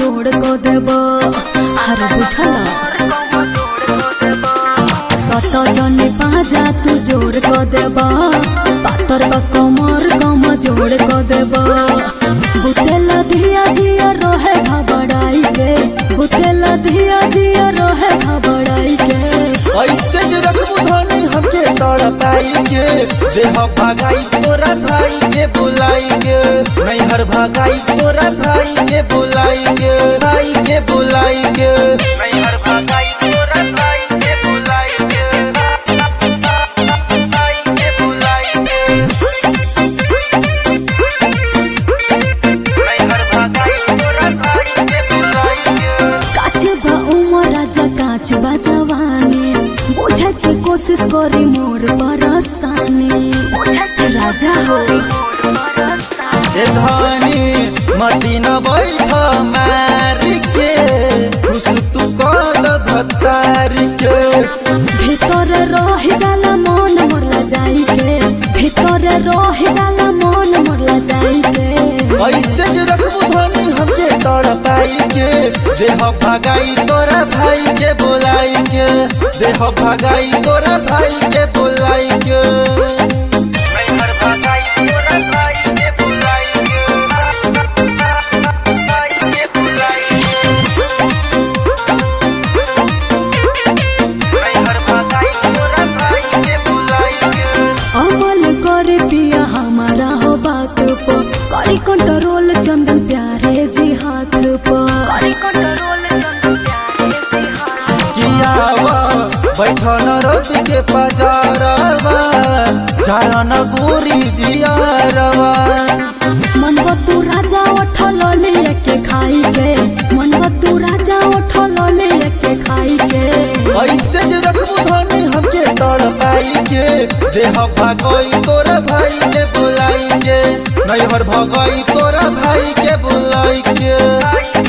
जोड़ को देब हर बुझल सत जने पाजा तू जोड़ को देब पातर बा कमर कम जोड़ को देब बुतेला धिया जिया रहे घबराई के बुतेला धिया जिया रहे घबराई के ऐसे जे रखबू धनी हमके तड़ पाई के देह भगाई तोरा भाई के बुलाई के नैहर भगाई तोरा भाई के बुलाई के भाई के बुलाई के नैहर भगाई तोरा भाई के बुलाई के भाई के बुलाई के नैहर भगाई तोरा भाई के बुलाई के काच बा उमर राजा काच बा जवानी बुझे के कोशिश करी मोर परसानी राजा हो ए धानी मती न बैठ मारी के खुश तू कद भतारी के भीतर रह जाला मन मोरला जाई के भीतर रह जाला मन मोरला जाई के ऐसे जे रखबू धनी हमके तड़ पाई के देह भगाई तोरा भाई के बोलाई के देह भगाई तोरा भाई के बोलाई के नैहर भगाई तोरा भाई के बोलाई के भाई के बोलाई के नैहर भगाई तोरा भाई के बोलाई के अमल करे पिया हमारा हो बात पर करी कंट्रोल चंदन प्यारे जी हाथ पर कियावा बैठन रोटी के पजारवा चारण गोरी जियारवा मन तू राजा उठल लेके खाई के मन तू राजा उठल लेके खाई के ऐसे जे रखबू धनी हमके तड़ पाई के देह भगई तोरा भाई के बुलाई के नैहर भगई तोरा भाई के बुलाई के